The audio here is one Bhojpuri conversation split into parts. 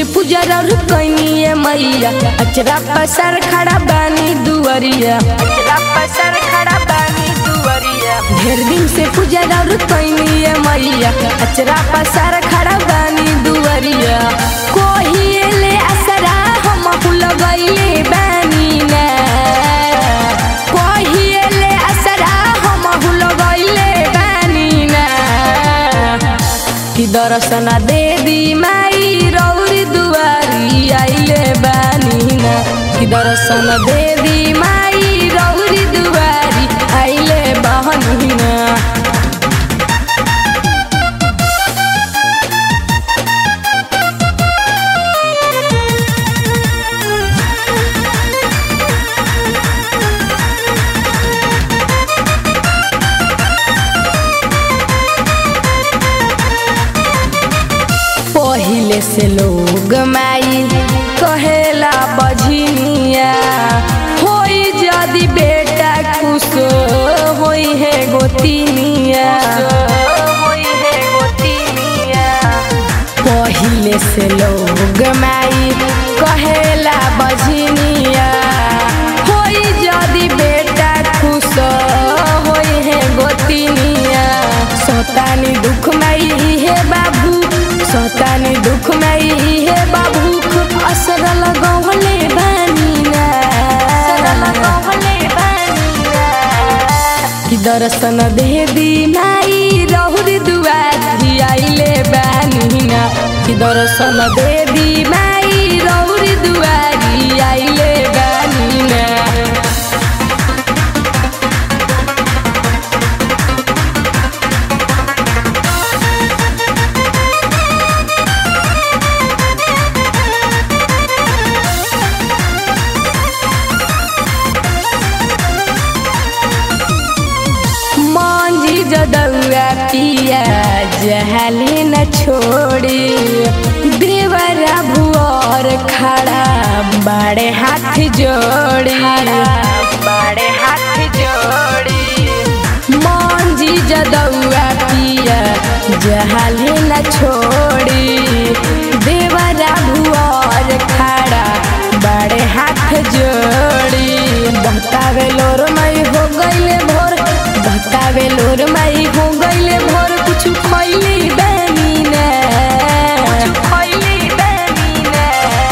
पूजर और कैनिए मैया अचरा पसर खड़ा बानी दुअरिया अचरा पसर खड़ा बानी दुअरिया ढेर दिन से पूजर और कैनिए मैया अचरा पसर खड़ा बानी दुअरिया कोही ले असरा हम लगैले बानी ना कोही ले असरा हम लगैले बानी ना कि दर्शन दे दी माई रौरी दुआरी आइले बानी ना कि दर्शन दे दी माई रौरी दुआरी आइले बहनी ना पहिले से लोग माई कहेला बझनिया होई जदी बेटा खुश होई है गोतिनिया होई है गोतिनिया पहिले से लोग माई कहेला बझनिया होई जदी बेटा खुश होई है गोतिनिया सतानी दुख माई हे बाबू सतानी दुख माई हे बाबू असर लगौले बानीना कि दर्शन दे दी माई रहुर दुआरी आइले बानीना कि दर्शन दे दी माई रहुर दुआरी आइले बानीना मांझी जदौआ पिया जहले न छोड़ी देवरा भुआर खड़ा बड़े हाथ जोड़ी बड़े हाथ जोड़ी मांझी जदौआ पिया जहले न छोड़ी देवरा भुआर खड़ा बड़े हाथ जोड़ी बतावे लोर मई हो गईले भोर बतावे लोर मई हो गईले भोर कुछ खैली बानी ना खैली बानी ना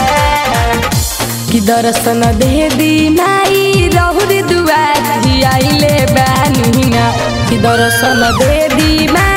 कि दर्शन दे दी माई रहुर दुआरी आइले बानी ना कि दर्शन दे दी माई